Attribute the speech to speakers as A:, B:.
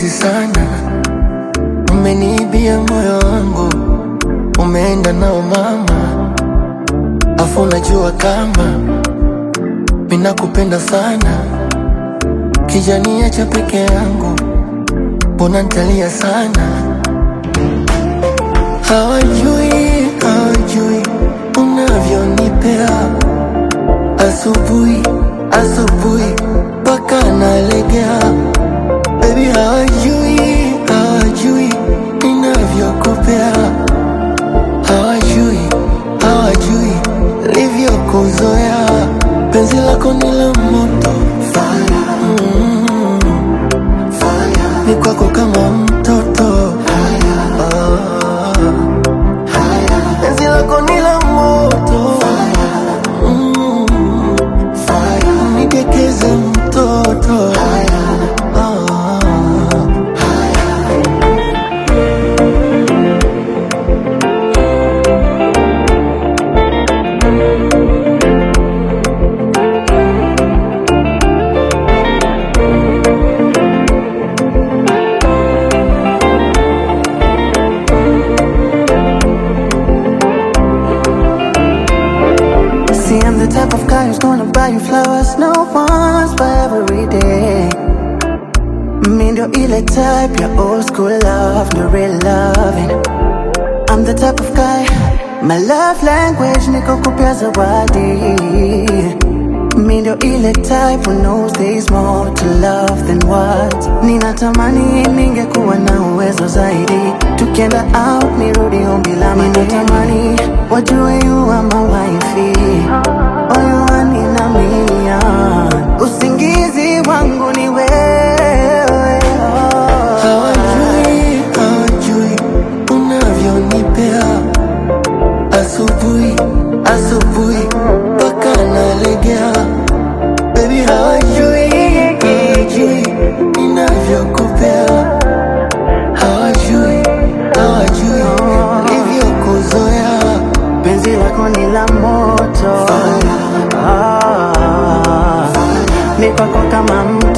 A: sana, umeniibia moyo wangu, umeenda nao mama, afu unajua kama minakupenda sana, kijania cha peke yangu, mbona ntalia sana? Hawajui, hawajui unavyonipea asubuhi, asubuhi mpaka nalegea. Baby, hawajui, hawajui ninavyokupea, hawajui, hawajui livyokuzoea. Penzi lako ni la moto, mm, ni kwako kama mtoto Ah. Penzi lako ni la moto Mm. Nidekeze mtoto Ah.
B: See, I'm the type of guy who's gonna buy you flowers, no once but every day. Me ndio ile type ya old school love, no real loving. I'm the type of guy, my love language niko kupea zawadi. Me ndio ile type who knows there's more to love than words. Ninatamani ningekuwa na uwezo zaidi, tukienda out nirudi ombi la Ninatamani wajue you are my wifey, moyo wani na million, usingizi wangu ni wewe.
A: Hawajui, hawajui unavyonipea asubuhi, asubuhi mpaka nalegea. Baby, hawajui, hawajui ninavyokupea, hawajui, hawajui livyokuzoea.
B: penzi lako ni la moto ah, ni kwako kama mto